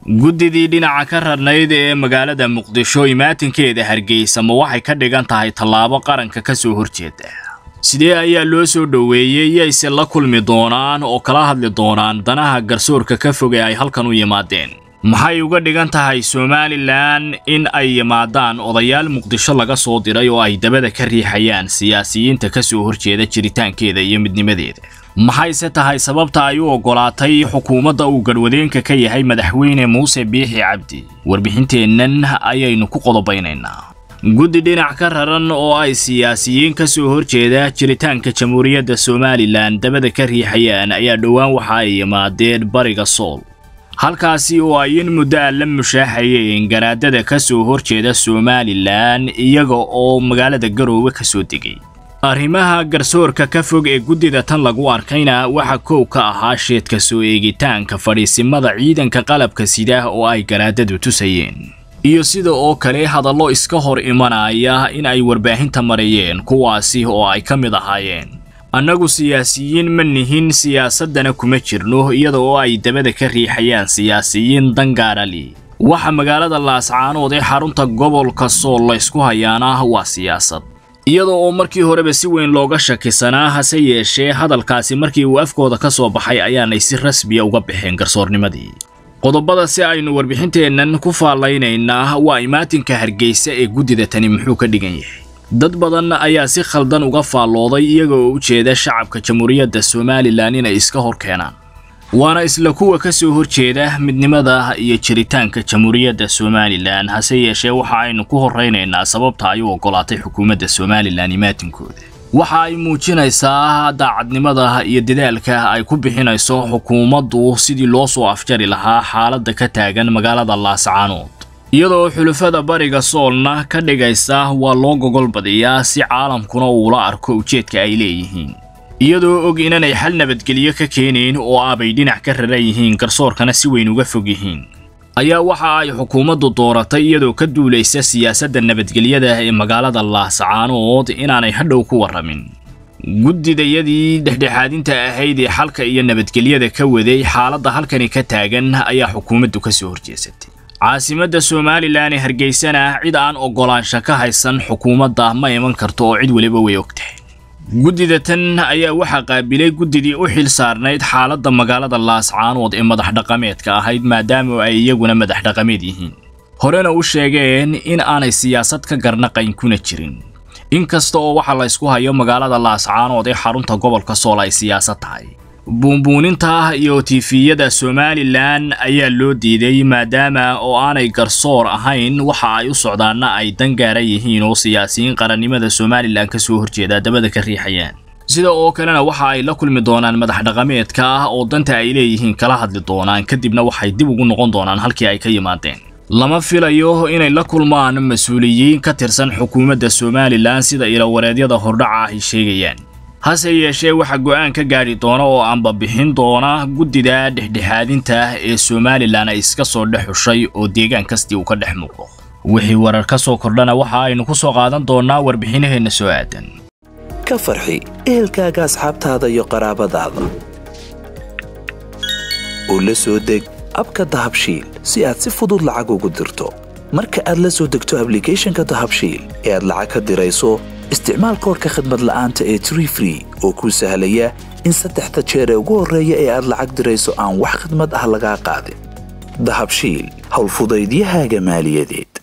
guddidii dhinaca ka rarnayd ee magaalada muqdisho imaatinkeeda hargeysa ma waxay ka dhigan tahay tallaabo qaranka ka soo horjeeda sidee ayaa loo soo dhoweeyey yayse la kulmi doonaan oo kala hadli doonaan danaha garsoorka ka foge ay halkan u yimaadeen maxay uga dhigan tahay somalilan in ay yimaadaan odayaal muqdisho laga soo diray oo ay dabada ka riixayaan siyaasiyiinta ka soo horjeeda jiritaankeeda iyo midnimadeeda maxayse tahay sababta ay u oggolaatay xukuumadda uu garhwadeenka ka yahay madaxweyne muuse biixi cabdi warbixinteennan ayaynu ku qodobaynaynaa guddi dhinac ka raran oo ay siyaasiyiin ka soo horjeeda jiritaanka jamhuuriyadda somalilan dabada ka riixayaan ayaa dhowaan waxa ay yimaadeen bariga sool halkaasi oo ay in muddo a la mushaaxayeen garaadada ka soo horjeeda somalilan iyaga oo magaalada garoowe ka soo degay arrimaha garsoorka ka fog ee guddida tan lagu arkayna waxaa koow ka ahaa sheedka soo eegitaanka fadhiisimada ciidanka qalabka sida oo ay garaadadu tusayeen iyo sida oo kale hadallo iska hor imanaya in ay warbaahinta marayeen kuwaasi oo ay ka mid ahaayeen annagu siyaasiyiin ma nihin siyaasaddana kuma jirno iyada oo ay dabada ka riixayaan siyaasiyiin dangaarali waxa magaalada laascaanood ee xarunta gobolka sool laysku hayaana waa siyaasad iyada oo markii horeba si weyn looga shakisanaa hase yeeshee hadalkaasi markii uu afkooda ka soo baxay ayaanay si rasmiya uga baxeen garsoornimadii qodobada si aynu warbixinteennan ku faallaynaynaa waa imaatinka hargeysa ee guddida tani muxuu ka dhigan yahay dad badan ayaa si khaldan uga faallooday iyaga oo u jeeda shacabka jamhuuriyadda somalilan inay iska hor keenaan waana isla kuwa ka soo horjeeda midnimada iyo jiritaanka jamhuuriyadda somalilan hase yeeshee waxa aynu ku horraynaynaa sababta ay u oggolaatay xukuumadda somalilan imaatinkooda waxa ay muujinaysaa daacadnimada iyo dadaalka ay ku bixinayso xukuumaddu sidii loo soo afjari lahaa xaaladda ka taagan magaalada laascaanood iyadoo xulafada bariga soolna ka dhigaysa waa loo gogol badiyaa si caalamkuna uula arko ujeedka ay leeyihiin iyadoo og inanay xal nabadgelyo ka keenayn oo abay dhinac ka raran yihiin garsoorkana si weyn uga fog yihiin ayaa waxa ay xukuumaddu dooratay iyadoo ka duulaysa siyaasadda nabadgelyada ee magaalada laascaanood inaanay hadhow ku warramin guddidayadii dhexdhexaadinta ahayd ee xalka iyo nabadgelyada ka waday xaaladda halkani ka taagan ayaa xukuumaddu ka soo horjeesatay caasimadda somalilan ee hargeysana cid aan oggolaansha ka haysan xukuumadda ma iman karto oo cid weliba way ogtahay guddida tan ayaa waxaa qaabilay guddidii u xil saarnayd xaaladda magaalada laascaanood ee madax dhaqameedka ahayd maadaama ay iyaguna madax dhaqameed yihiin horena u sheegeen in aanay siyaasad ka garnaqayn kuna jirin inkasta oo waxa laysku hayo magaalada laascaanood ee xarunta gobolka sool ay siyaasad tahay buunbuuninta iyo tifiyada somalilan ayaa loo diiday maadaama oo aanay garsoor ahayn waxa ay u socdaanna ay dangaara yihiin oo siyaasiyiin qarannimada somalilan ka soo horjeeda dabada ka riixayaan sida oo kalena waxa ay la kulmi doonaan madax dhaqameedka ah oo danta ay leeyihiin kala hadli doonaan kadibna waxay dib ugu noqon doonaan halkii ay ka yimaadeen lama filayo inay la kulmaan mas-uuliyiin ka tirsan xukuumadda somalilan sida ilawareedyada hordhaca ay sheegayaan hase yeeshee waxaa go'aan ka gaadhi doona oo aanba bixin doona guddida dhexdhexaadinta ee somalilan ay iska soo dhex xushay oo deegaan kastii uu ka dhex muuqdo wixii warar ka soo kordhana waxa aynu ku soo qaadan doonnaa warbixinaheenna soo aadan ka farxi ehelkaaga asxaabtaada iyo qaraabadaada oo la soo deg abka dahabshiil si aad si fudud lacag ugu dirto marka aad la soo degto ablicathonka dahabshiil ee aad lacag ka dirayso isticmaal koorka khadmad la'aanta ee tree free oo kuu sahlaya in saddexda jeer ee ugu horreeya ee aad lacag dirayso aan wax khadmad ah lagaa qaadin dahabshiil howlfudaydiyahaaga maaliyadeed